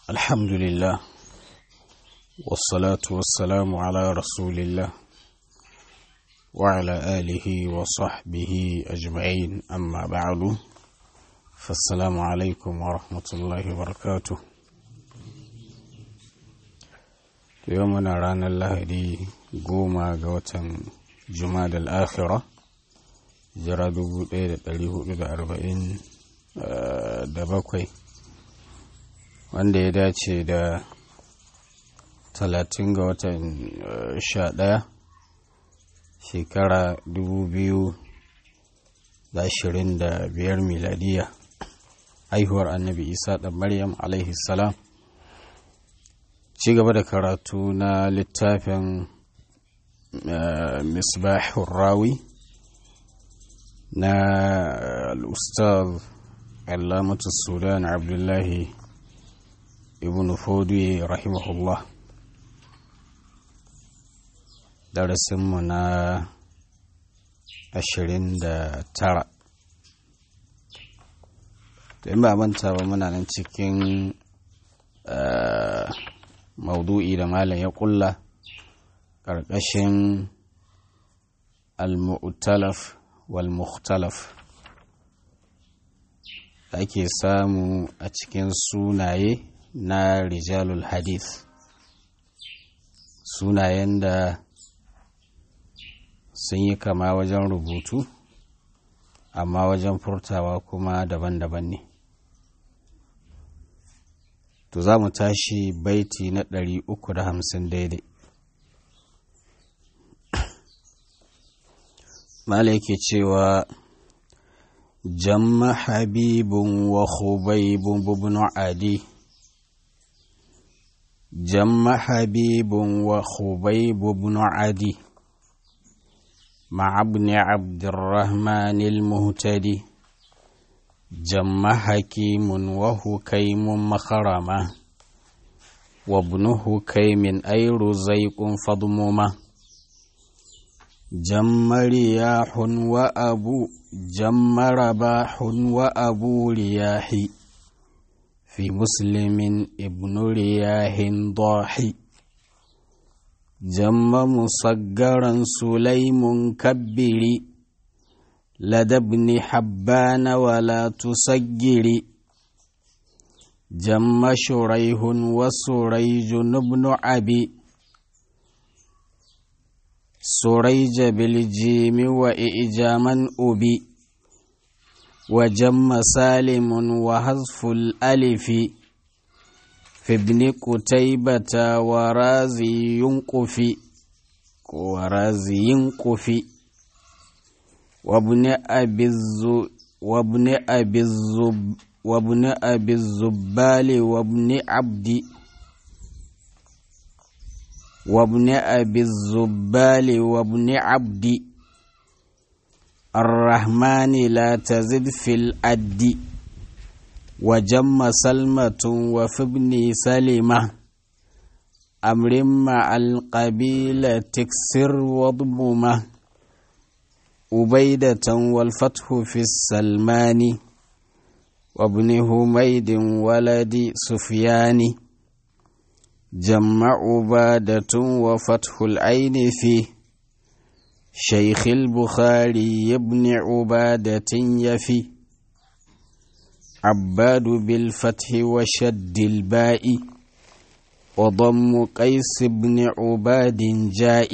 الحمد لله والصلاة والسلام على رسول الله وعلى آله وصحبه أجمعين أما بعد فالسلام عليكم ورحمة الله وبركاته يومنا رانا الله دي قوما قوة جماد الآخرة jira dubu ɗaya da ɗari hudu da arba'in da bakwai wanda ya dace da talatin ga watan sha ɗaya shekara dubu biyu da ashirin da biyar miladiya haihuwar annabi isa ɗan maryam alaihi salam ci gaba da karatu na littafin misbahun rawi na al'ustaz alamatu sudan abdullahi ibn fodi rahimahullah darasinmu na ashirin da tara to in ba manta ba muna nan cikin maudu'i da malam ya kulla ƙarƙashin al-mu'talaf والمختلف ake samu a cikin sunaye na rijalul hadith sunayen da sun yi kama wajen rubutu amma wajen furtawa kuma daban-daban ne to za mu tashi baiti na 350 daidai malaki cewa jamma habibun wa khubaibun bubnu adi jamma habibun wa khubaibu bnu adi مع ابن عبد الرحمن المهتدي جم حكيم وهكيم مخرمة وابنه كيم أي رزيق فضممه جم رياح وأبو جم رباح وأبو رياح في مسلم ابن رياح ضاحي جم مصغرا سليم كبري لدى ابن حبان ولا تسجري جم شريح وسريج بن عبي سريج بالجيم وإئجاما أبي وجم سالم وحذف الألف في ابن قتيبة ورازي ينقفي ورازي ينقفي وابن أبي الزو وابن أبي الزب وابن أبي الزبال وابن عبد وابن أبي الزبال وابن عبد الرحمن لا تزد في الأد وجم سلمة وفي ابن سلمة أمر مع القبيلة تكسر وضممة أبيدة والفتح في السلمان وابن هميد ولد سفيان جمع عبادة وفتح العين فيه شيخ البخاري ابن عبادة يفي عباد بالفتح وشد الباء وضم قيس بن عباد جاء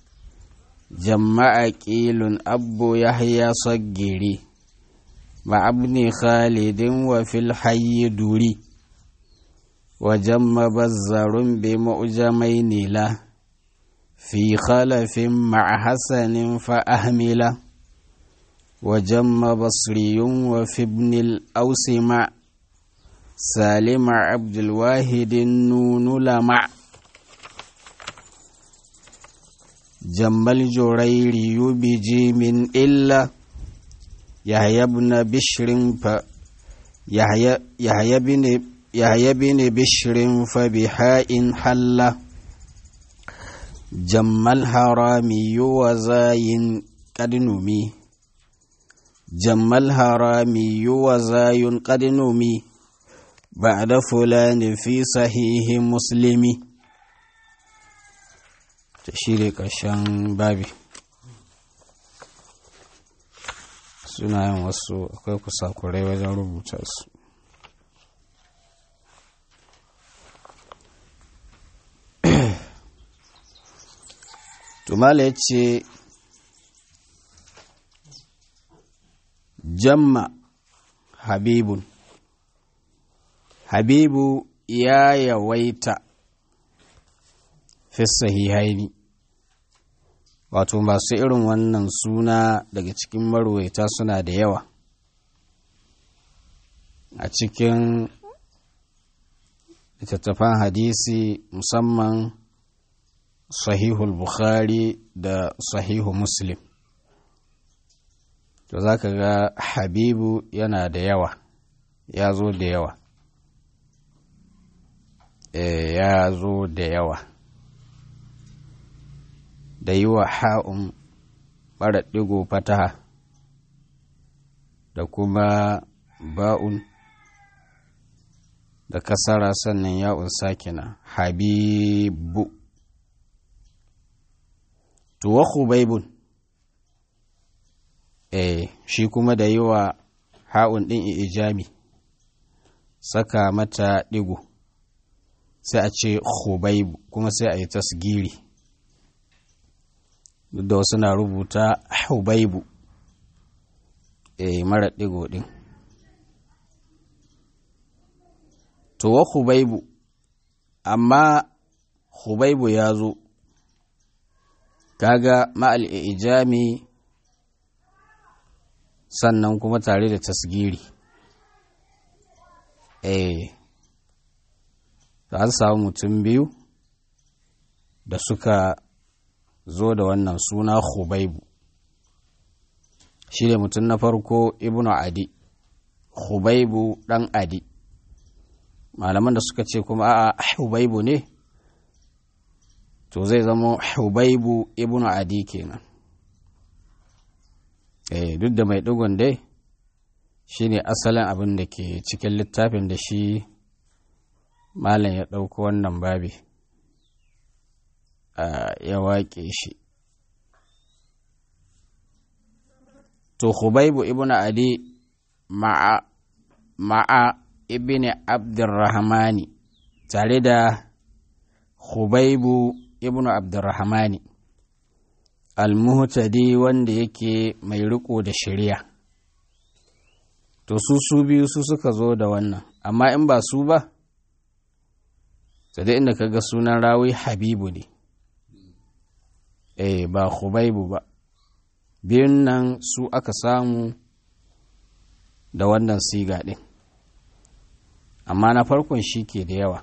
جمع أكيل أبو يحيى صقري مع ابن خالد وفي الحي دوري وجم بزر بمؤجمين له في خلف مع حسن فأهمله وجم بصري وفي ابن الأوس مع سالم عبد الواحد النون لمع جم الجريري بجيم إلا يحيى بن بشر ف يحيى يحيى بن يحيى بن بشر فبحاء حل جم الحرامي وزاي قد نمي جم الهرامي وزاي قد نمي بعد فلان في صحيح مسلم تشيري ƙarshen babi sunayen wasu akwai kusakurai wajen rubuta su tumala ya ce jamma habibun habibu ya yawaita fi sahihaini wato masu irin wannan suna daga cikin marwaita suna da yawa a cikin littattafan hadisi musamman sahihul bukhari da sahihu muslim to za ka ga habibu yana da yawa ya zo da yawa e, ya zo da yawa da yi wa ha'un ɓara ɗigo fataha da kuma ba'un da kasara sannan ya'un sakina habibu tuwa hubaibun eh shi kuma da yi wa ha'un ɗin ijami saka mata ɗigo sai a ce hubaibu kuma sai a yi tasgiri duk da wasu na rubuta hubaibu eh mara ɗigo ɗin to wa hubaibu amma hubaibu ya zo kaga ma'al ijami sannan kuma tare da tasgiri eh da an samu mutum biyu da suka zo da wannan suna hubaibu shi ne mutum na farko ibnu adi hubaibu ɗan adi malaman da suka ce kuma a hubaibu ne to zai zama hubaibu ibnu adi kenan eh duk da mai digon dai shine asalin abin da ke cikin littafin da shi malam ya ɗauko wannan babi ya waƙe shi to hubaibu ibnu adi ma'a ma'a ibn abdurrahmani tare da hubaibu ibnu abdurrahmani almuhtadi wanda yake mai riko da shari'a to su su biyu su suka zo da wannan amma in ba su ba ta da inda kaga sunan rawi habibu ne eh ba hubaibu ba biyun nan su aka samu da wannan siga ɗin amma na farkon shi ke da yawa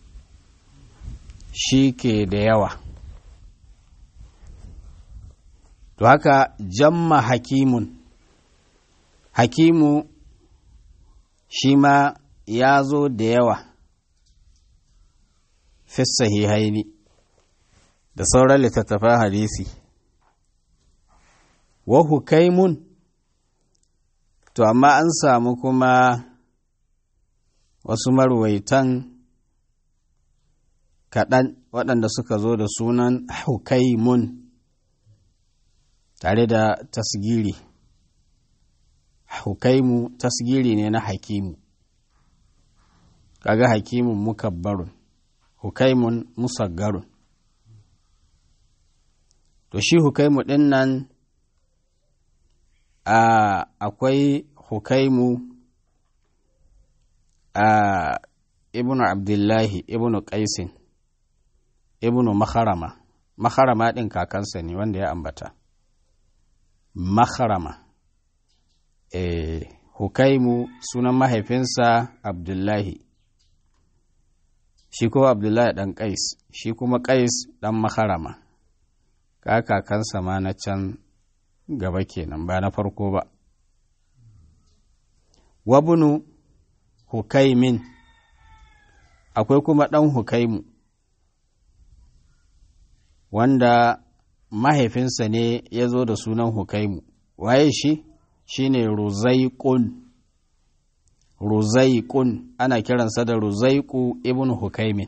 shi ke da yawa to haka jamma hakimun hakimu shi ma ya zo da yawa fi sahihaini da sauran littattafan hadisi wa hukaimun to amma an samu kuma wasu marwaitan kaɗan waɗanda suka zo da sunan hukaimun tare da tasgiri hukaimu tasgiri ne na hakimu kaga hakimun mukabbarun hukaimun musaggarun to shi hukaimu ɗin nan akwai hukaimu a ibnu abdullahi ibnu qaisin ibnu makharama makharama ɗin kakansa ne wanda ya ambata makharama eh hukaimu sunan mahaifinsa abdullahi shi kuma abdullahi ɗan qais shi kuma qais ɗan makharama ka kakansa ma na can gaba kenan ba na farko ba wabunu hukaimin akwai kuma ɗan hukaimu wanda mahaifinsa ne ya zo da sunan hukaimu waye shi shi ne ruzaikun ruzaiqun ana kiransa da ruzaiqu ibn hukaimin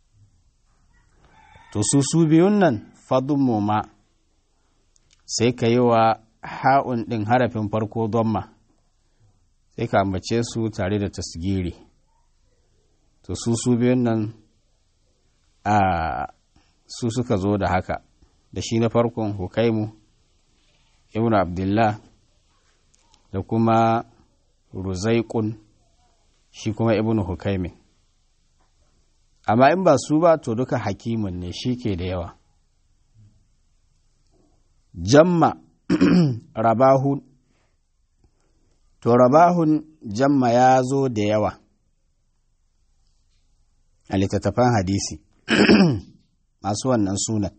to su su biyun nan fadun ma sai ka yi wa ha'un ɗin harafin farko domma sai ka ambace su tare da tasgiri to su su biyun nan a su suka zo da haka da shi na farkon hukaimu ibn abdullah da kuma ruzaikun shi kuma ibn hukaimin amma in ba su ba to duka hakimin ne shi ke da yawa jamma rabahun to rabahun jamma ya zo da yawa a littattafan hadisi masu wannan sunan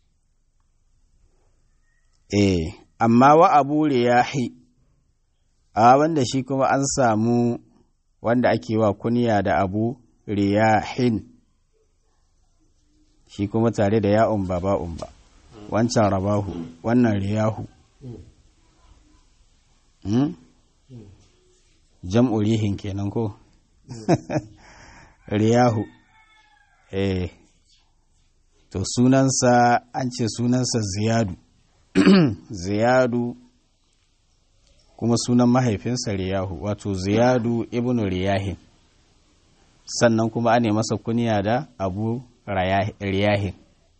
eh amma wa abu riyahi a wanda shi kuma an samu wanda ake wa kunya da abu riyahin shi kuma tare da ya'un ba ba'un ba wancan rabahu wannan riyahu hmm? jam'u rihin kenan ko riyahu eh to sunansa an ce sunansa ziyadu ziyadu kuma sunan mahaifinsa riyahu wato ziyadu ibn riyahin sannan kuma ane masa kuniya da abu riyahin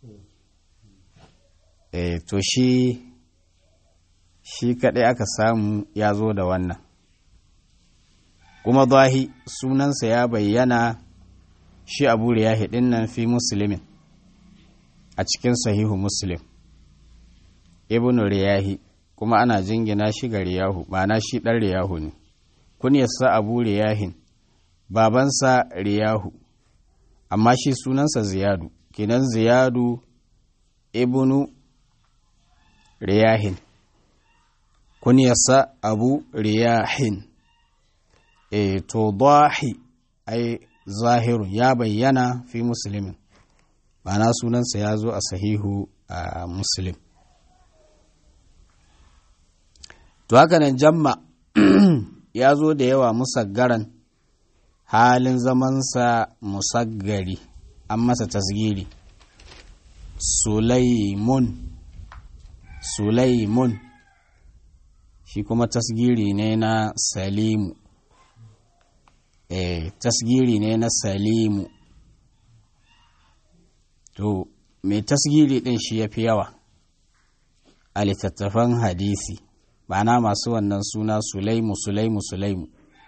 e, to shi shi kaɗai aka samu ya zo da wannan kuma zahi sunansa ya bayyana shi abu riyahi ɗin nan fi musulmin a cikin sahihu muslim ibn riyahi kuma ana jingina shi ga riyahu ma'ana shi ɗan riyahu ne kunyarsa abu riyahin babansa riyahu amma shi sunansa ziyadu kenan ziyadu ibnu riyahin kunyarsa abu riyahin e to dahi ai zahirun ya bayyana fi musulmin ma'ana sunansa ya zo a sahihu a muslim to haka nan jamma ya zo da yawa musaggaran halin zamansa musaggari an masa tasgiri sulaimun sulaimun shi kuma tasgiri ne na salimu eh tasgiri ne na salimu to mai tasgiri din shi ya fi yawa a littattafan hadisi ma'ana masu wannan suna sulaimu sulaimu sulaimu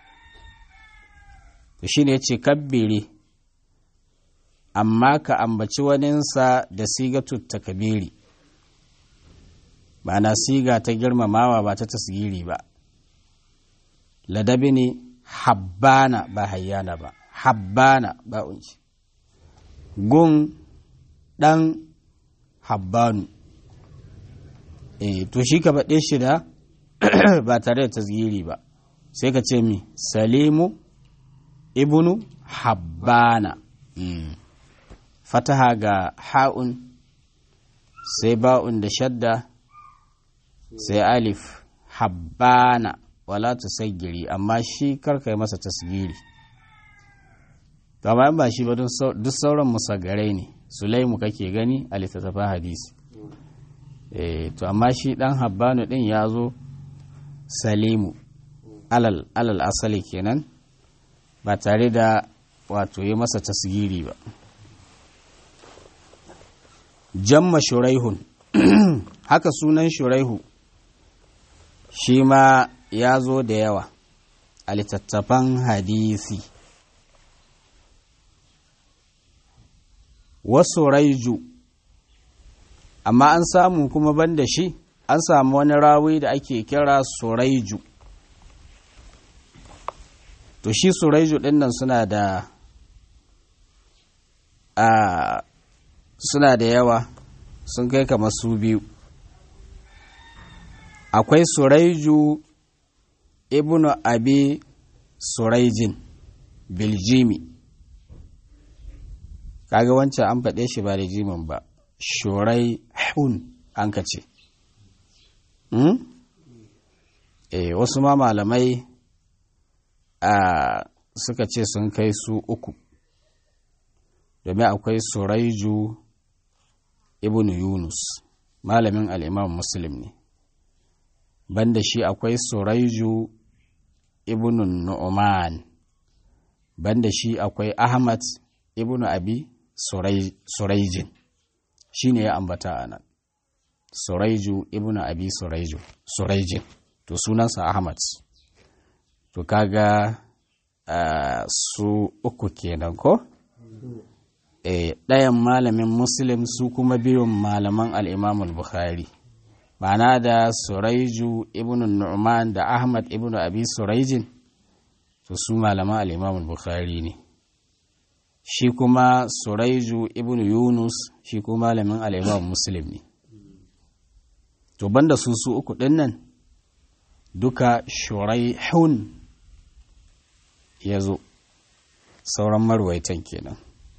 to shi ne ce kabbiri amma ka ambaci waninsa da sigatu takabiri ma'ana siga ta girmamawa ba ta tasgiri ba ladabi ne habbana ba hayyana ba habbana ba unci gun ɗan habbanu e, to shi ka baɗe shi da ba tare da tasgiri ba sai ka ce mi salimu ibnu habbana mm. fataha ga ha'un sai ba'un da shadda sai alif habbana wala tusaggiri amma shi karkai masa tasgiri amma ba shi ba duk sauran musagarai ne sulaimu kake gani a littattafan hadisi e, to amma shi dan habbanu din ya zo salimu alal, alal asali kenan ba tare da wato yi masa tasgiri ba jamma shuraihun haka sunan shuraihu shi ma ya zo da yawa a littattafan hadisi wasu raiju amma an samu kuma banda shi an samu wani rawi da ake kira suraiju to shi suraiju ɗin nan suna da a suna da yawa sun kai kamar su biyu akwai suraiju ibnu abi suraijin biljimi kaga wancan an faɗe shi ba da jimin ba shurai hun an ka ce e, wasu ma malamai a suka ce sun kai su uku domin akwai suraiju ibn yunus malamin al'imam muslim ne banda shi akwai suraiju ibn nu'man banda shi akwai ahmad ibn abi suraijin shi ne ya ambata a nan suraiju ibn abi suraiju suraijin to sunansa ahmad to kaga uh, su uku kenan ko e, ɗayan malamin muslim su kuma biyun malaman al'imamul bukhari ma'ana da suraiju ibn nu'man da ahmad ibn abi suraijin to su malaman al'imamul bukhari ne shi kuma suraiju ibn yunus shi kuma malamin al'imam muslim ne to banda su su uku ɗin nan duka shuraihun ya zo sauran marwaitan kenan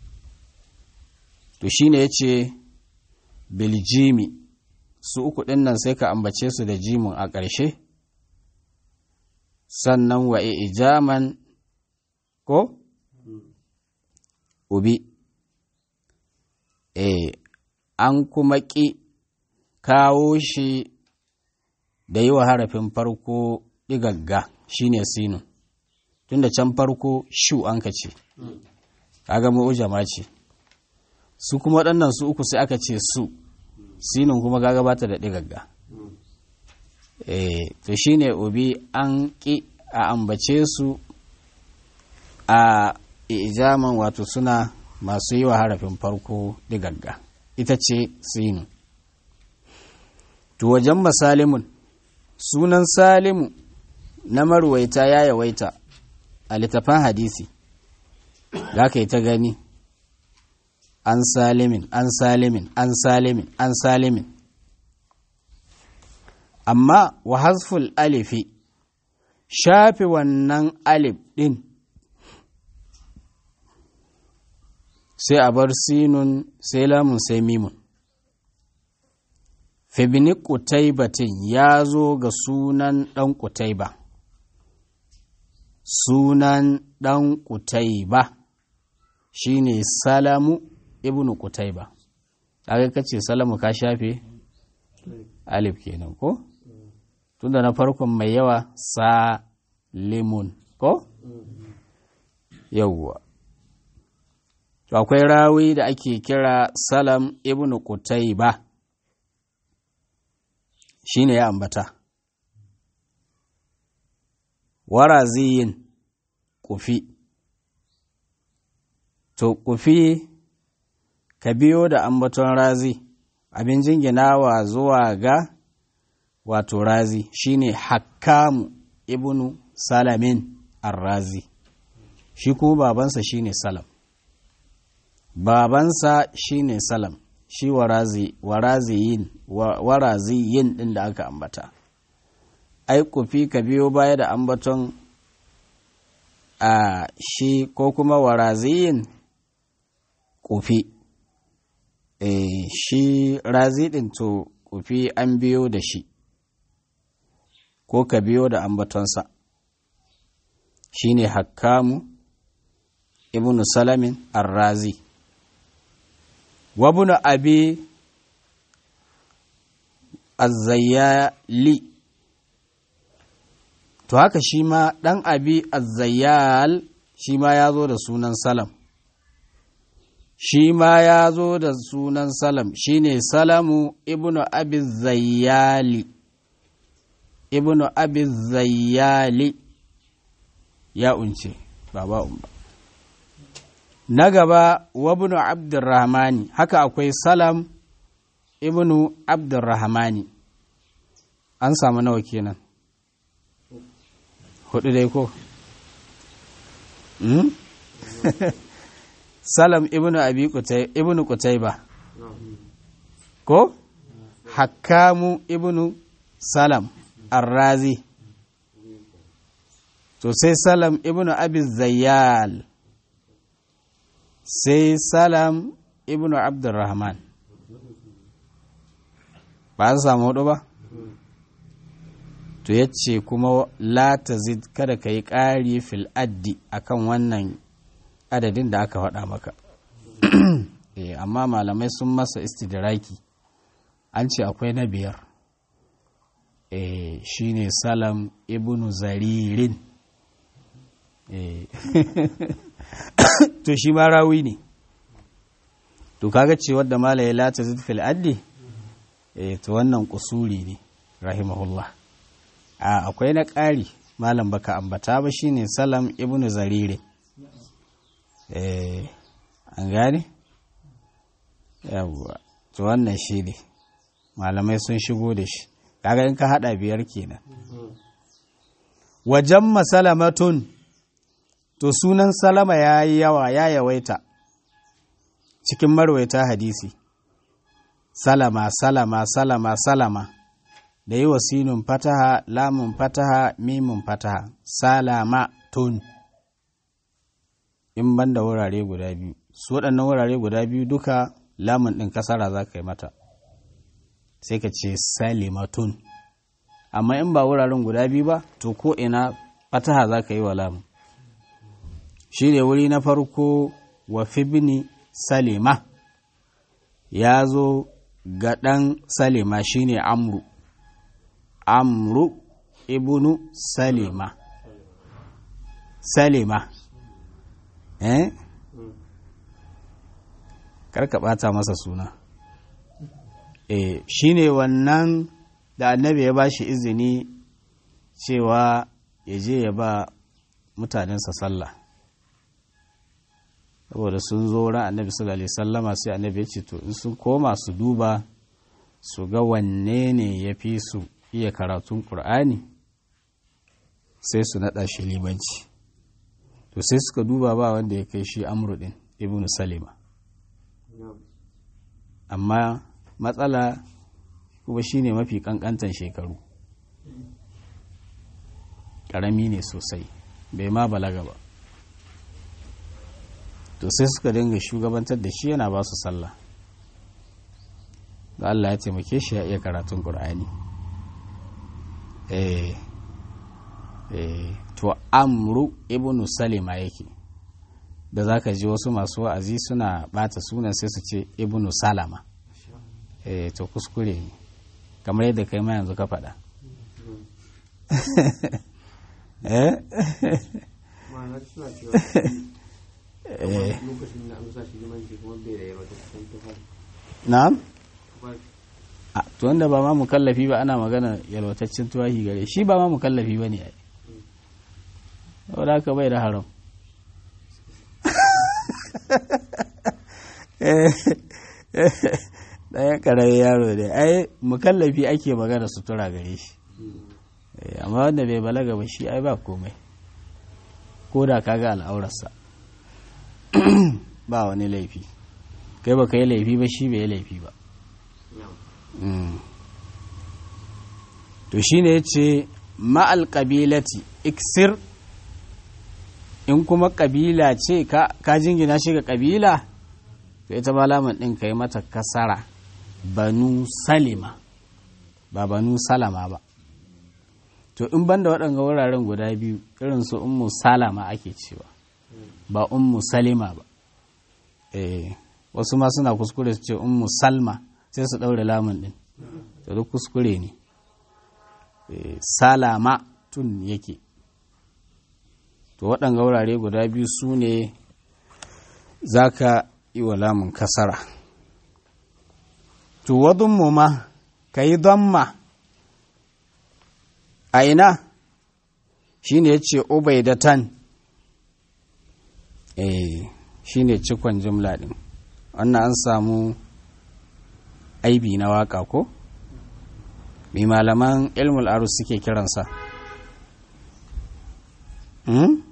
to shine ya ce biljimi su uku ɗin nan sai ka ambace su da jimin a ƙarshe sannan wa ijaman ko ubi e an kuma ƙi kawo shi da yi wa harafin farko ɗigagga shine sinun tunda can farko shu an ka ce kaga mu'ujama ce su kuma waɗannan su uku sai aka ce su sinin kuma kaga bata da ɗigagga eh to shine obi an ƙi a ambace su a ijaman wato suna masu yi wa harafin farko ɗigagga ita ce sinu to wajen masalimun sunan salimu na marwaita ya yawaita a littafan hadisi za ka yi ta gani an salimin an salimin an salimin an salimin amma wa hasful alifi shafi wannan alif ɗin sai a bar sinun sai lamun sai mimun fibini ƙutaibatin ya zo ga sunan ɗan ƙutaiba sunan ɗan ƙutaiba shi ne salamu ibnu ƙutaiba kaga kace salamu ka shafe alif kenan ko tunda na farkon mai yawa salimun ko yawwa to akwai rawi da ake kira salam ibnu ƙutaiba shi ne ya ambata waraziyin kufi to kufi ka biyo da ambaton razi abin jinginawa zuwa ga wato razi shine hakkamu ibnu salamin arrazi shi kuma babansa shine salam babansa shine salam shi warazi waraziyin waraziyin din da aka ambata ai kufi ka biyo baya da ambaton a shi ko kuma waraziyin kufi e, shi razi din to kufi an biyo da shi ko ka biyo da ambatonsa shi ne hakkamu ibnu salamin arrazi wabunu abi azzayali to haka shi ma ɗan abi azzayal shi ma ya zo da sunan salam shi ma ya zo da sunan salam shi ne salamu ibnu abi zayyali ibnu abi zayyali ya unce ba ba ba na gaba wabnu abdurrahmani haka akwai salam ibnu abdurrahmani an samu nawa kenan hudu dai ko hmm? salam ibnu abi kutai ibnu kutaiba ko hakamu ibnu salam arrazi to sai salam ibnu abi zayyal sai salam ibnu abdurrahman ba an samu hudu ba to yace kuma la tazid kada ka yi ƙari fil addi akan wannan adadin da aka faɗa maka eh amma malamai sun masa istidraki an ce akwai na biyar eh shine salam ibnu zaririn eh to shi ma rawi ne to kaga ce wadda mala ya lata zid fil addi eh to wannan kusuri ne rahimahullah a akwai na ƙari malam baka ambata ba shine salam ibnu zarire eh an gane yawwa to wannan shi ne malamai sun shigo da shi kaga in ka hada biyar kenan wajen masalamatun to sunan salama ya yi yawa ya yawaita cikin marwaita hadisi salama salama salama salama da yi wa sinun fataha lamun fataha mimun fataha salama tun in ban da wurare guda biyu su waɗannan wurare guda biyu duka lamun ɗin kasara za ka yi mata sai ka ce salimatun amma in ba wuraren guda biyu ba to ko ina fataha za ka yi wa lamun shi ne wuri na farko wa fibni salima ya zo ga ɗan salima shi ne amru amru ibnu salima salima eh karka ɓata masa suna eh shi ne wannan da annabi ya ba shi izini cewa ya je ya ba mutanensa sallah saboda sun zo wurin annabi sallallahu alaihi sallama sai annabi ya ce to in sun koma su duba su ga wanne ne ya fi su iya karatun ƙur'ani sai su naɗa shi limanci to sai suka duba ba wanda ya kai shi amru ɗin ibnu salima amma matsala kuma shi ne mafi ƙanƙantan shekaru ƙarami ne sosai bai ma balaga ba to sai suka dinga shugabantar da shi yana ba su sallah da Allah ya taimake shi ya iya karatun ƙur'ani eh eh to amru ibnu salima yake da zaka ji wasu masu wa'azi suna bata sunan sai su ce ibnu salama eh to kuskure ne kamar yadda kai ma yanzu ka faɗa eh ma'ana suna cewa lokacin da an sa shi limanci kuma bai da yawa da kusan tufafi na'am a to wanda ba ma mukallafi ba ana magana yalwataccen tuwahi gare shi ba ma mukallafi ba ne ai saboda haka bai da haram ɗaya ƙarami yaro ne ai mukallafi ake magana sutura gare shi amma wanda bai balaga ba shi ai ba komai ko da kaga al'aurarsa ba wani laifi kai ba ka yi laifi ba shi bai yi laifi ba to shi ne ya ce ma'al ƙabilati iksir in kuma ƙabila ce ka jingina shi ga ƙabila to ita ba lamun ɗin ka yi mata kasara banu salima ba banu salama ba to in banda waɗanga wuraren guda biyu irin su ummu salama ake cewa ba ummu salima ba eh wasu ma suna kuskure su ce ummu salma sai su ɗaure lamun ɗin to duk kuskure ne salama tun yake to waɗanga wurare guda biyu su ne za ka yi wa lamun kasara to wadun mu ma ka yi ma a ina shi ne ya ce ubaidatan eh shi ne cikon jimla ɗin wannan an samu aibi na waka ko mai malaman ilmul arus suke kiransa hmm?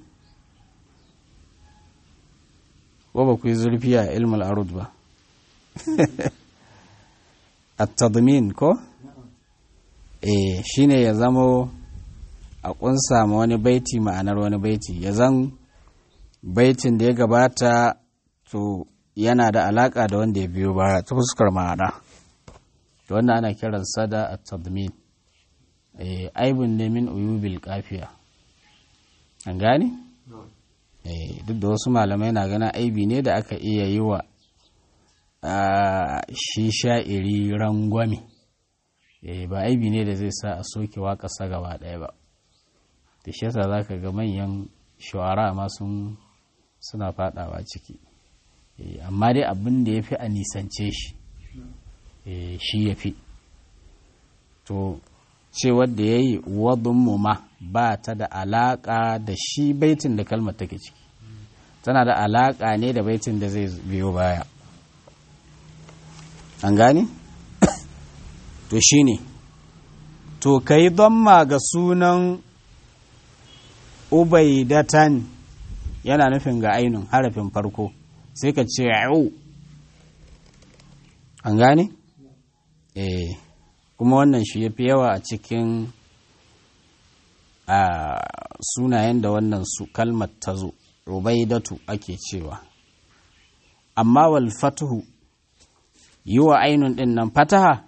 ko ba ku yi zurfi a ilmul arud ba at-tadmin ko eh shine ya zamo a kunsa ma wani baiti ma'anar wani baiti ya zan baitin da ya gabata to yana da alaka da wanda ya biyo baya ta fuskar ma'ana to wannan ana kiran sada at-tadmin eh aibun ne min uyubil kafiya an gane na'am eh duk da wasu malamai na gana aibi ne da aka iya yi wa ah, shi sha'iri rangwame eh ba aibi ne da zai sa a soke waƙarsa gaba ɗaya ba da shi yasa za ka ga manyan shuwara ma sun suna fadawa ciki Eh, amma dai abin da ya fi a nisance shi eh, shi ya fi to ce wadda ya yi wadunmu ma ba ta da alaƙa da shi baitin da kalmar take ciki tana da alaƙa ne da baitin da zai biyo baya an gane? to shi ne to ka yi ma ga sunan ubaidatan yana nufin ga ainun harafin farko sai ka ce au an gane? eh kuma wannan shi ya fi yawa a cikin a sunayen da wannan su kalmar ta zo ubaidatu ake cewa amma wal fatuhu yi wa ainun ɗin nan fataha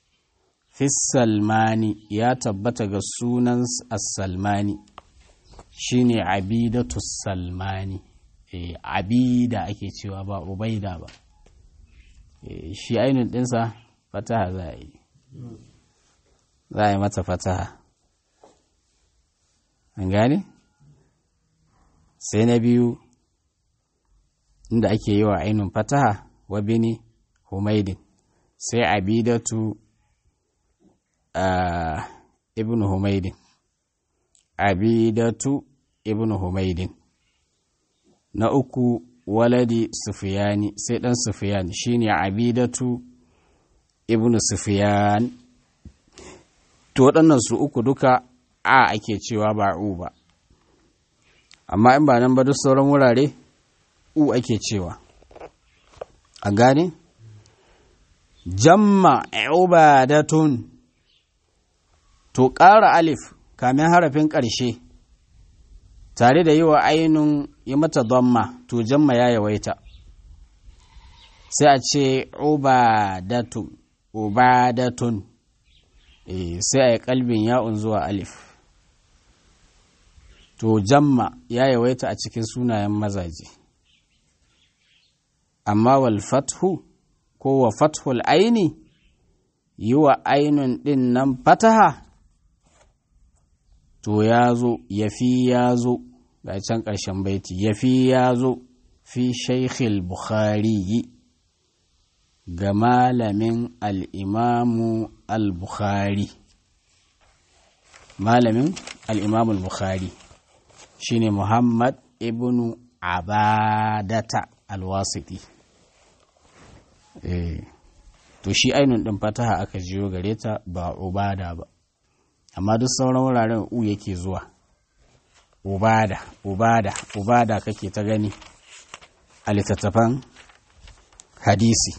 salmani ya tabbata ga sunan as-salmani shine abidatu salmani eh abida ake cewa ba ubaida ba eh shi ainun ɗinsa fataha za a yi za a yi mata fataha an gane sai na biyu inda ake yi wa ainun fataha wa bini humaidin sai abidatu a ibn humaidin abidatu ibn humaidin na uku waladi sufiyani sai dan sufiyan shine abidatu ibn sufiyan to waɗannan su uku duka a ake cewa ba u ba amma in ba nan ba duk sauran wurare u ake cewa a gane jamma ubadatun to ƙara alif kamin harafin ƙarshe tare da yi wa ainun yi mata damma to jamma ya yawaita sai a ce ubadatun ubadatun e, sai a yi kalbin ya'un zuwa alif to jamma ya yawaita a cikin sunayen mazaje amma wal fathu ko wa fathul aini yi wa ainun ɗin nan fataha to ya zo ya fi ya zo ga can ƙarshen baiti ya fi ya zo fi shaikhil bukhari ga malamin al'imamu al-bukhari malamin al'imamu al-bukhari shine muhammad ibn abadata al-wasiti eh to shi ainun ɗin fataha aka jiyo gare ta ba ubada ba amma duk sauran wuraren u yake zuwa ubada ubada ubada kake ta gani a littattafan hadisi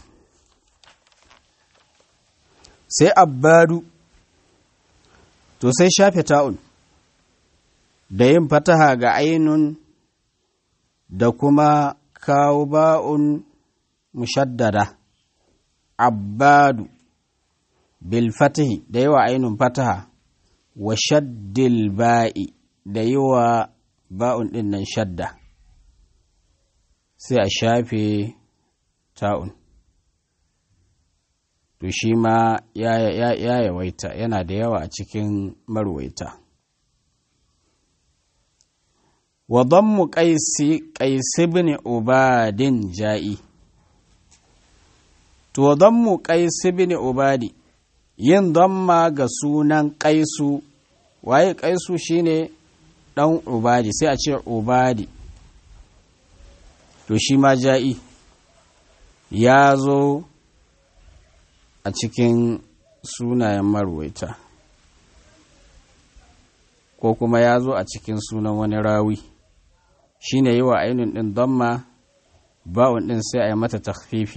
sai abbadu to sai shafe ta'un da yin fataha ga ainun da kuma kawo ba'un mushaddada abbadu bil fatihi da yawa ainun fataha wa shaddil ba'i da yi wa ba'un ɗin nan shadda sai a shafe ta'un to shi ma ya yawaita yana da yawa a cikin marwaita wa mu qaisi qaisi bin ubadin ja'i to mu qaisi bin ubadi yin damma ga sunan ƙaisu waye ƙaisu shine ɗan ubadi sai a ce ubadi to shi ma ja'i ya zo a cikin sunayen marwaita ko kuma ya zo a cikin sunan wani rawi shine yi wa ainihin ɗin damma ba'un ɗin sai a yi mata takfifi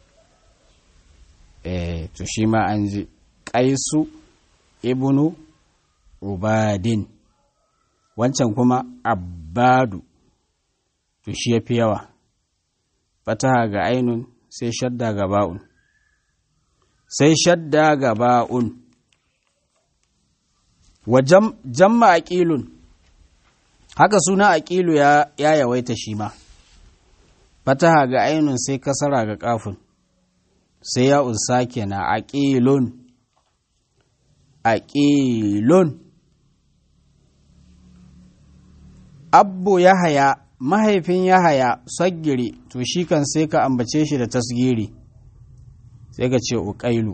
eh to shi ma an ji ƙaisu ibnu ubadin wancan kuma abbadu to shi ya fi yawa fataha ga ainun sai shadda ga ba'un sai shadda ga ba'un wa jamma aqilun haka suna aqilu ya ya yawaita shi ma fataha ga ainun sai kasara ga kafin sai ya unsa kenan aqilun aqilun abbu yahaya mahaifin yahaya saggiri to shi kan sai ka ambace shi da tasgiri sai ka ce uqailu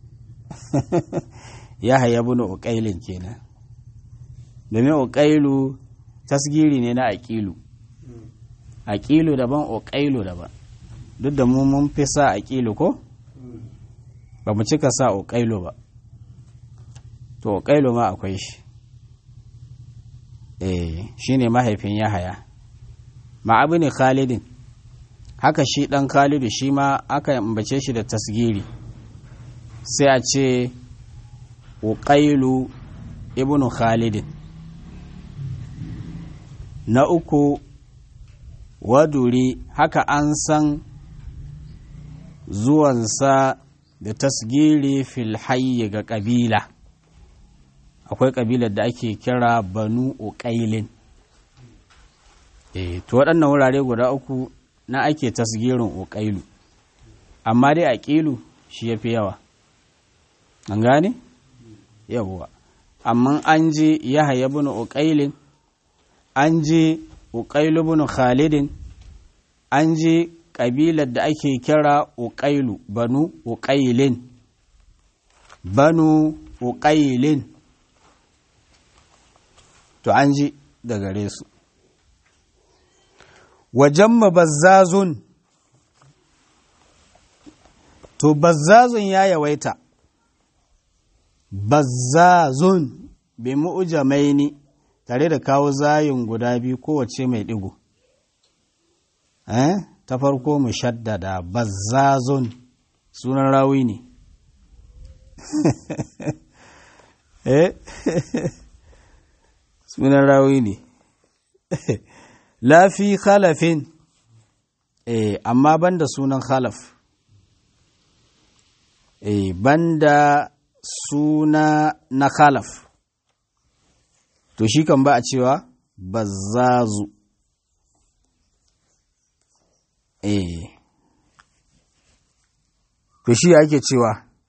yahaya bin uqailin kenan domin uqailu tasgiri ne na aqilu aqilu daban uqailu daban duk da mu mun fi sa aqilu ko ba mu cika sa uqailu ba to uqailu ma akwai shi eh shine mahaifin yahaya ma'abu ne khalidin haka shi dan khalidu shi ma aka ambace shi da tasgiri sai a ce uqailu ibnu khalidin na uku waduri haka an san zuwansa da tasgiri fil hayyi ga ƙabila akwai ƙabilar da ake kira banu uƙailin e, to waɗannan wurare guda uku na ake tasgirin uƙailu amma dai aƙilu shi ya fi yawa an gane? yawwa amma an ji yahaya bin uƙailin an ji uƙailu bin khalidin an ji ƙabilar da ake kira uƙailu banu uƙailin banu uƙailin to an ji da gare su wajen bazzazun to bazzazun ya yawaita bazzazun bi mu'jamaini tare da kawo zayin guda biyu kowace mai digo eh ta farko mu shaddada bazzazun sunan rawi ne eh sunan rawi ne lafi khalafin eh amma banda sunan khalaf eh banda suna na khalaf to shi kan ba a cewa bazzazu eh to shi ake cewa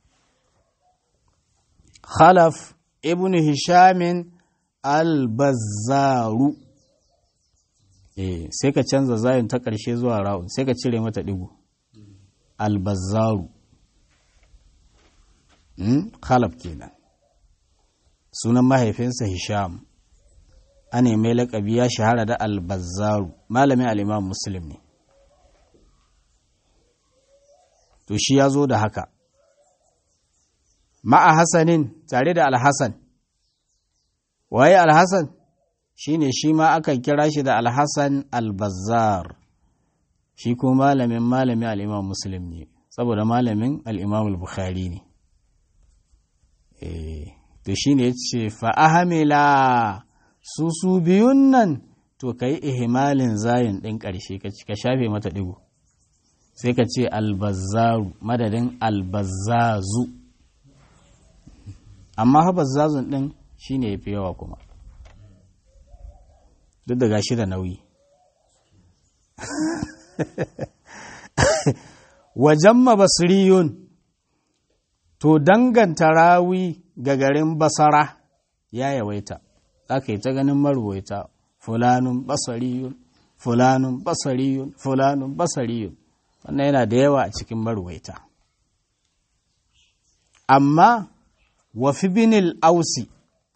khalaf ibn hishamin al-bazzaru eh sai ka canza zayin ta ƙarshe zuwa ra'un sai ka cire mata digo al-bazzaru khalaf kenan sunan mahaifinsa hisham ana mai laƙabi ya shahara da albazzaru malamin al'imam muslim ne to shi ya zo da haka ma'a hasanin tare da alhassan waye alhassan shi ne shi ma akan kira shi da alhassan albazzar shi ko malamin malamin al'imam muslim ne saboda malamin al'imam al-bukhari ne to shi ne ce fa'ahamila su su biyun nan to ka yi ihimalin zayin ɗin ƙarshe ka shafe mata ɗigo sai ka ce albazzaru madadin albazzazu amma ha bazzazun ɗin shi ne ya fi yawa kuma duk da gashi da nauyi wajen mabasiriyun to danganta rawi ga garin basara ya yawaita za ka yi ta ganin marwaita fulanun basariyun fulanun basariyun fulanun basariyun wannan yana da yawa a cikin marwaita amma wafi binil ausi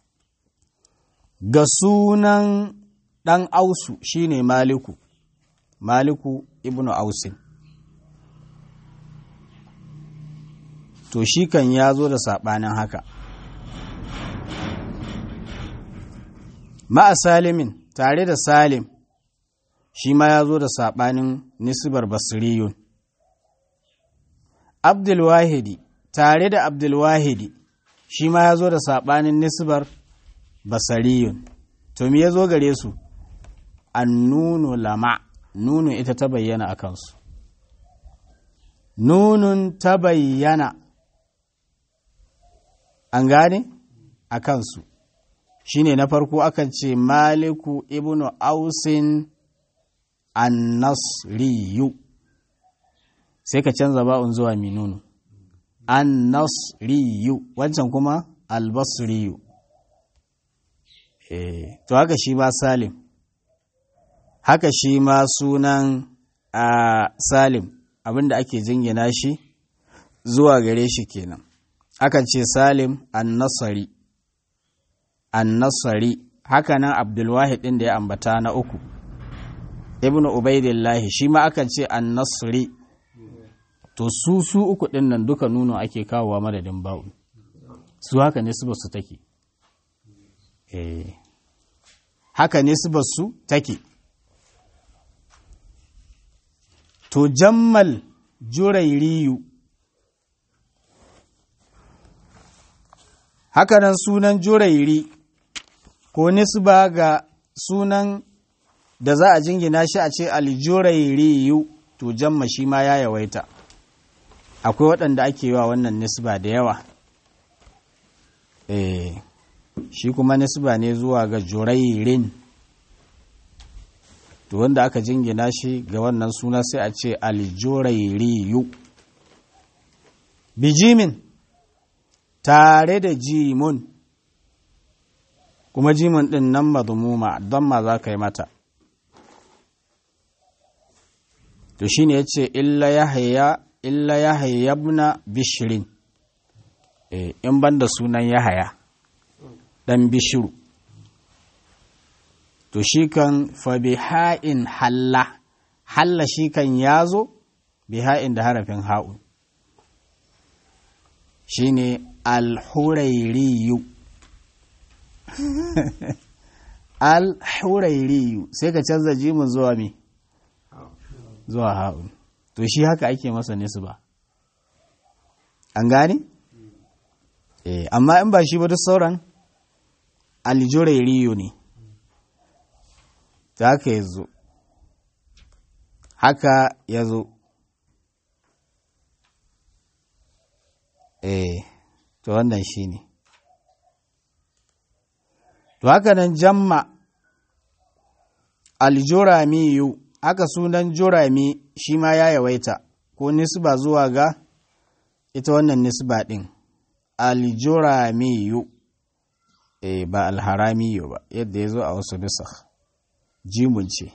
ga sunan ɗan ausu shine maliku maliku ibnu ausin to shi kan ya zo da saɓanin haka ma'a salimin tare da salim shi ma ya zo da saɓanin nisbar basiriyun abdulwahidi tare da abdulwahidi shi ma ya zo da saɓanin nisbar basariyun to me ya zo gare su an nunu lama nunu ita ta bayyana a kansu nunun ta bayyana an gane a kansu shine na farko akan ce maliku ibnu ausin annasriyu sai ka canza ba'un zuwa minunu annasriyu wancan kuma albasriyu eh to haka shi ma salim haka shi ma sunan a salim abinda ake jingina shi zuwa gare shi kenan akan ce salim annasari annasari haka nan abdulwahid ɗin da ya ambata na uku ibnu ubaidillahi shi ma akan ce annasri to su su uku ɗin nan duka nuno ake kawowa madadin ba'u su haka ne su basu take eh haka ne su basu take to jammal jurairiyu hakanan sunan jurairi ko nisba ga sunan da za a jingina shi a ce aljurairiyu to jamma shi ma ya yawaita akwai waɗanda ake yi wa wannan nisba da yawa eh shi kuma nisba ne zuwa ga jurairin to wanda aka jingina shi ga wannan suna sai a ce aljurairiyu bijimin tare da jimun kuma jimun ɗin nan mazmuma don ma za ka yi mata to shi ne ya ce illa ya hayyabna bishirin in ban da sunan ya haya ɗan bishiru to shi kan fa biha'in halla halla shi kan ya zo biha'in da harafin ha'un shi ne alhurairiyu alhurairiyu sai ka canza jimin zuwa me zuwa ha'un to shi haka ake masa nisba an gane? eh amma in ba shi ba duk sauran aljurairiyu ne ta haka ya zo haka ya zo eh to wannan shi ne to haka nan jamma aljuramiyu haka sunan jurami shi ma ya yawaita ko nisba zuwa ga ita wannan nisba ɗin aljuramiyu eh ba alharamiyu ba yadda ya zo a wasu nusakh jimun ce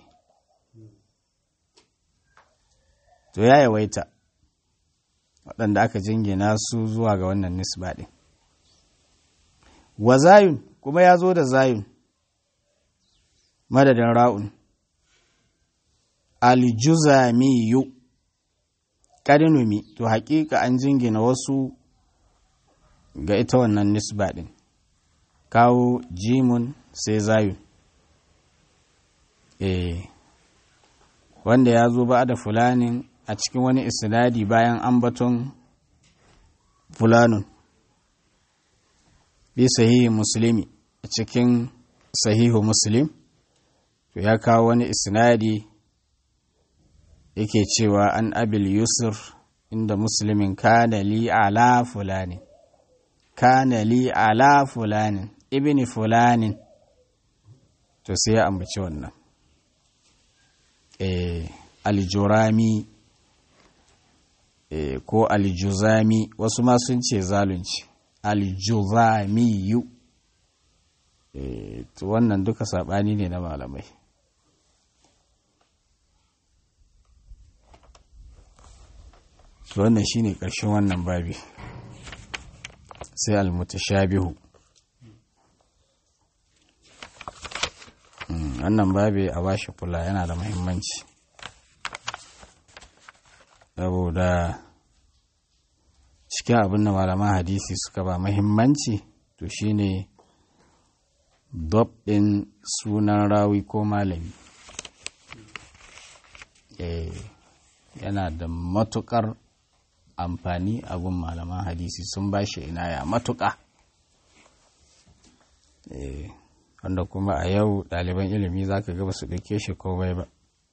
to ya yawaita waɗanda aka jingina su zuwa ga wannan nisba ɗin wa zayun kuma ya zo da zayun madadin ra'un aljuzamiyu ƙarinumi to haƙiƙa an jingina wasu ga ita wannan nisba ɗin kawo jimun sai zayun eh wanda ya zo ba da fulanin a cikin wani isnadi bayan ambaton fulanun bi sahihi muslimi a cikin sahihu muslim to ya kawo wani isnadi yake cewa an abil yusuf inda muslimin kana li ala fulanin kana li ala fulanin ibni fulanin to sai ya ambaci wannan eh aljurami eh ko aljuzami wasu ma sun ce zalunci aljuzamiyu eh to wannan duka sabani ne na malamai to wannan shine ƙarshen wannan babi sai almutashabihu wannan babi a bashi kula yana da muhimmanci saboda cikin abin da malaman hadisi suka ba muhimmanci to shine dob ɗin sunan rawi ko malami yana da matukar amfani a gun malaman hadisi sun ba shi inaya matuƙa wanda kuma a yau ɗaliban ilimi za ka ga ba su ɗauke shi komai ba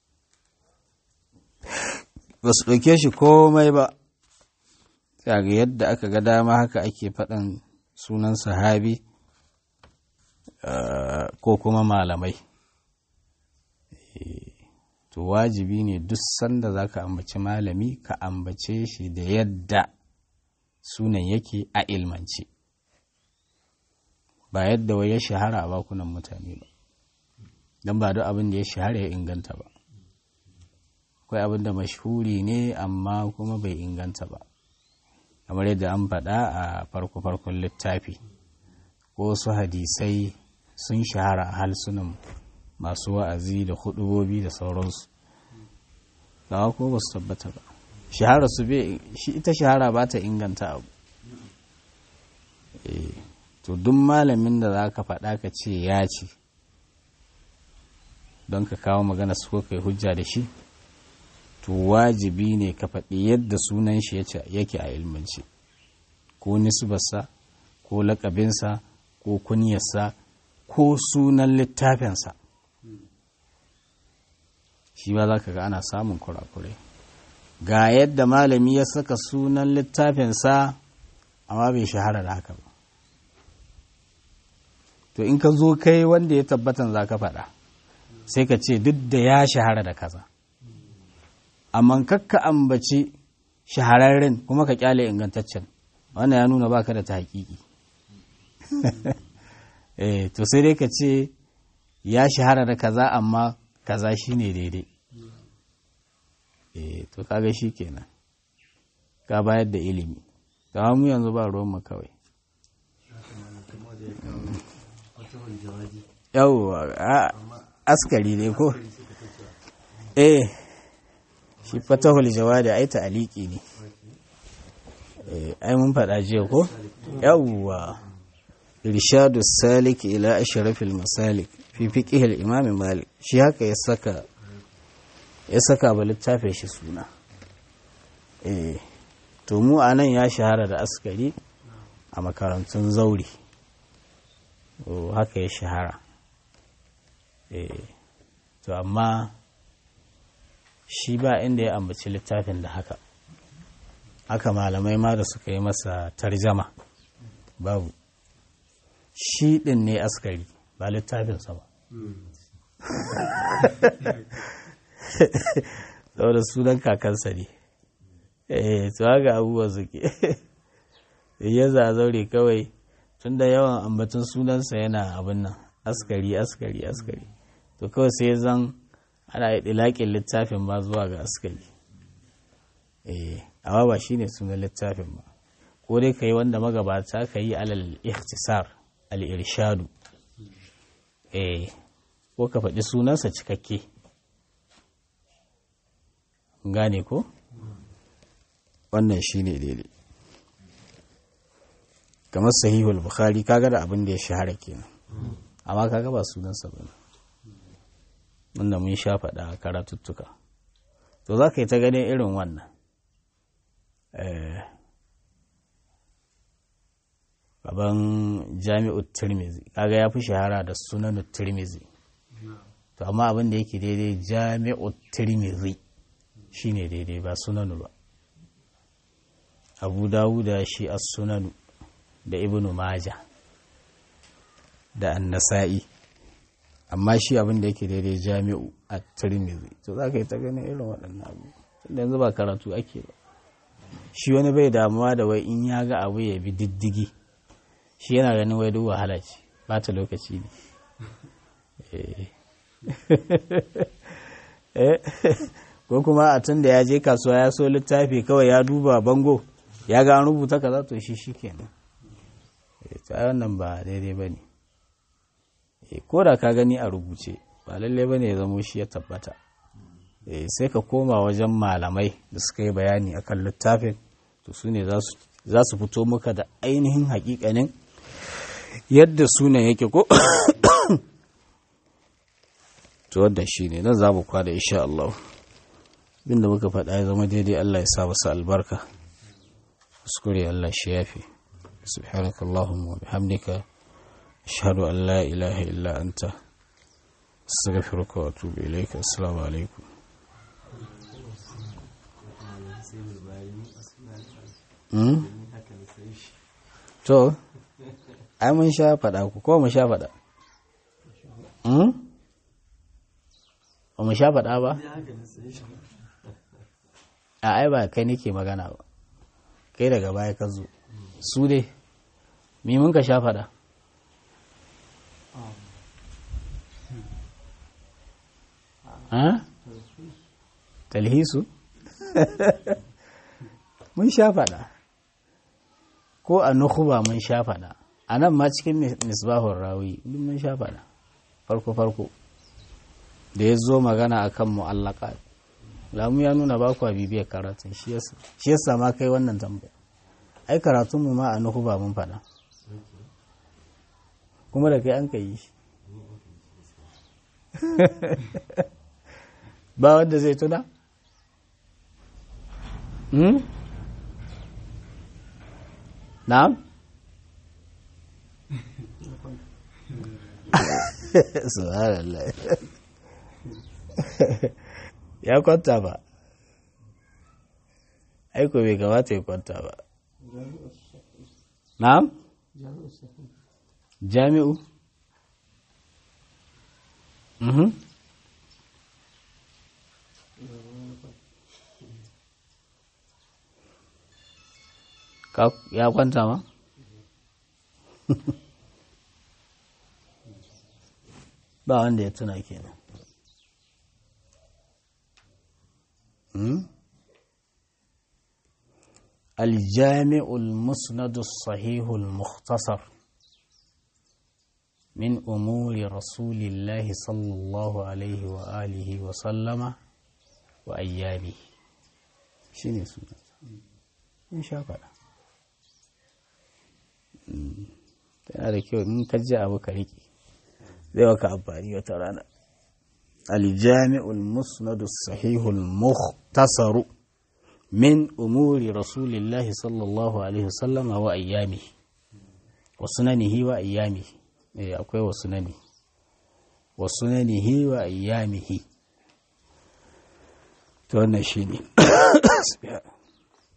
ba su ɗauke shi komai ba ga yadda aka ga dama haka ake faɗin sunan sahabi ko kuma malamai to wajibi ne duk sanda za ka ambaci malami ka ambace shi da yadda sunan yake a ilmance ba yadda wai ya shahara a bakunan mutane ba don ba duk abin da ya shahara ya inganta ba akwai abin da mashhuri ne amma kuma bai inganta ba kamar yadda an faɗa a farko-farkon littafi ko su hadisai sun shahara a halsunan masu wa'azi da hudubobi da sauransu gawa ko ba su tabbata ba shahara su bai shi ita shahara ba ta inganta abu to duk malamin da za ka faɗa ka ce ya ce don ka kawo magana su ko kai hujja da shi to wajibi ne ka faɗi yadda sunan shi yake a ilmance ko nisbarsa ko lakabinsa ko kunyarsa ko sunan littafinsa shi ba za ka ga ana samun kurakurai ga yadda malami ya saka sunan littafinsa amma bai shahara da haka ba to in ka zo kai wanda ya tabbatan za ka faɗa sai ka ce duk da ya shahara da kaza amma kakka ambaci shahararren kuma ka kyale ingantaccen wannan ya nuna baka da ta hakiki eh to sai dai ka ce ya shahara da kaza amma kaza shine daidai eh to kaga shi kenan ka bayar da ilimi ga mu yanzu ba ruwan mu kawai yawwa askari ne ko eh shi fatahul jawadi ai ta'aliki ne eh ai mun faɗa jiya ko yawwa irshadu salik ila ashrafil masalik fi fiqh al-imam malik shi haka ya saka ya saka ba littafin shi suna eh to mu anan ya shahara da askari a makarantun zauri haka ya shahara eh to amma shi ba inda ya ambaci littafin da haka haka malamai ma da suka yi masa tarjama babu shi ɗin ne askari ba littafinsa ba saboda sunan kakansa ne eh to haka abubuwa suke ya zazaure kawai tun da yawan ambatun sunansa yana abin nan askari askari askari to kawai sai zan ana ɗilaƙin littafin ba zuwa ga askari eh amma ba shine sunan littafin ba ko dai ka yi wanda magabata ka yi alal ikhtisar al-irshadu eh ko ka faɗi sunansa cikakke gane ko wannan shine daidai kamar sahihul bukhari kaga da abin da ya shahara kenan amma kaga ba sunansa ba wanda mun sha faɗa a karatuttuka to za ka yi ta ganin irin wannan gaban jami'ut tirmizi kaga ya fi shahara da sunan tirmizi to amma abin da yake daidai jami'ut tirmizi shine daidai ba sunanu ba abu dawuda shi as sunanu da ibnu maja da annasa'i amma shi abin da yake daidai jami'u a tirmizi to za ka yi ta ganin irin waɗannan abu tunda yanzu ba karatu ake ba shi wani bai damuwa da wai in ya ga abu ya bi diddigi shi yana ganin wai duk wahala ce ba ta lokaci ne ko kuma a tun da ya je kasuwa ya so littafi kawai ya duba bango ya ga an rubuta kaza to shi shi kenan ta wannan ba daidai ba ne ko da ka gani a rubuce ba lalle ba ne ya zamo shi ya tabbata sai ka koma wajen malamai da suka yi bayani akan littafin to su ne za su fito maka da ainihin hakikanin yadda sunan yake ko to wadda shi ne nan za mu kwada insha Allah binda muka faɗa ya zama daidai Allah ya sa wasu albarka kuskure Allah shi yafi سبحانك اللهم وبحمدك أشهد أن لا إله إلا أنت أستغفرك وأتوب إليك السلام عليكم to ai mun sha faɗa ku ko mun sha faɗa hmm? ba mu sha faɗa ba a ai ba kai nake magana ba kai daga baya ka zo su dai mi mun ka sha faɗa ha? talhisu mun sha faɗa ko a nukuba mun sha faɗa a nan ma cikin misbahun rawi duk mun sha faɗa farko-farko da ya zo magana akan mu'allaka lamu ya nuna ba ku bibiyar karatun shi yasa ma kai wannan tambaya ai karatunmu ma a nukuba mun faɗa kuma da kai an ka yi shi ba wanda zai tuna? Hmm? Na'am? Subhanallah. ya kwanta ba. Aiko bai kamata ya kwanta ba. Na'am? Jami'u? Mhm. ya kwanta ma? ba wanda ya tuna kenan الجامع المسند الصحيح المختصر من أمور رسول الله صلى الله عليه وآله وسلم وأيامه شنو سنة إن شاء الله tana da kyau in ka ji abu ka riƙe zai maka amfani wata rana aljami'ul musnadu sahihul muhtasaru min umuri rasulillahi sallallahu alaihi wasallam wa ayyami wa sunanihi wa ayyami eh akwai wa sunani wa sunanihi wa ayyamihi to wannan shine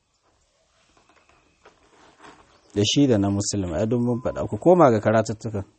da shi da na musulmi a mun faɗa ku koma ga karatattukan